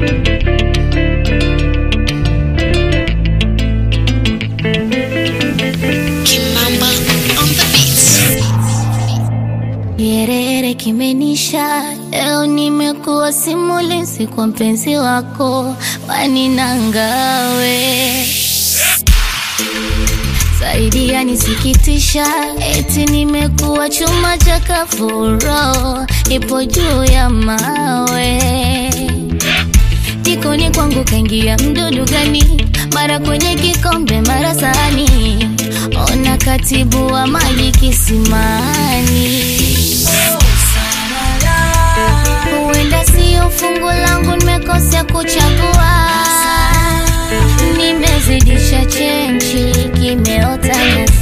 Kimamba on the beats. Kiherehere kimenisha leo, nimekuwa simulizi kwa mpenzi wako waninangawe zaidi yanisikitisha, eti nimekuwa chuma cha kafuro, ipo juu ya mawe jikoni kwangu kaingia mdudu gani? Mara kwenye kikombe, mara sahani, ona katibu wa maji kisimani. Huenda sio fungu langu, nimekosea kuchagua, nimezidisha chenchi, kimeota nyasi.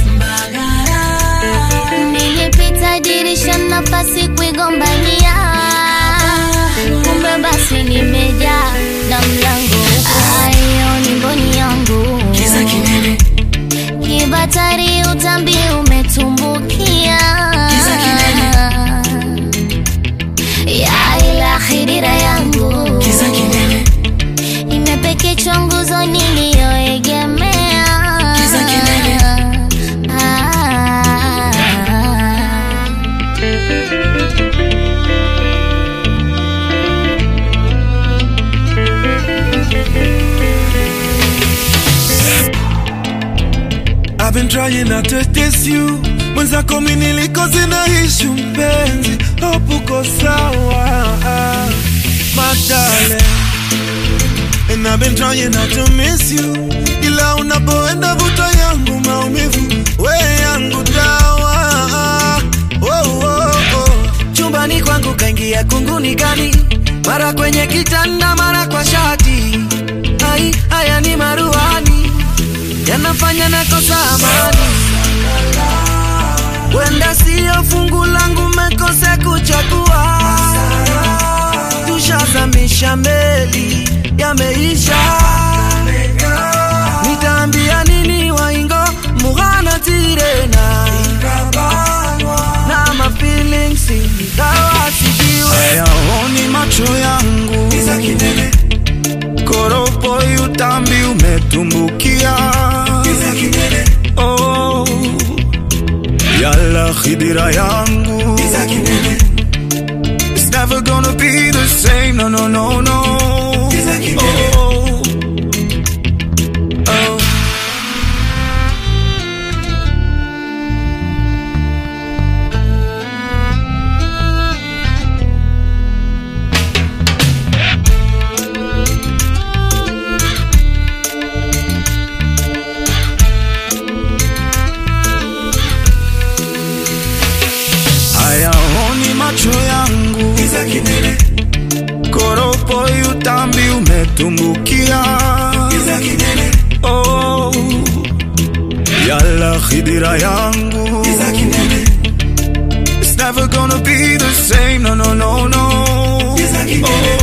Nilipita dirisha, nafasi kuigombania, kumbe basi nimejaa na mlango ayo ni mboni yangu Kiza kinene, kibatari, utambi umetumbukia Kiza ya ila khidira yangu kiza kinene, imepekechwa nguzo niliyoegemea Kiza kinene. Ah. I've been trying not to test you mwenzako mi nilikoze na ishu mpenzi hope uko sawa matale And I've been trying not to miss you ila unapoenda vuta yangu maumivu we yangu dawa oh, oh, oh. chumbani kwangu kaingia kunguni gani, mara kwenye kitanda, mara kwa shati. Ai, haya ni maruani yanafanya nakosa amani. Wenda siyo fungu langu, mekose kuchagua. Tushazamisha meli, yameisha. Nitaambia nini waingo mughana tirena na ma feelings ingawa sijiwe hayaoni macho yangu koropo utambi umetumbukia oh, yala khidira yangu It's never gonna be the same, no, no, no, no. Oh, oh. hayaoni macho yangu koropo utambi umetumbukia oh, yala khidira yangu It's never gonna be the same, no, no, no, no. Oh,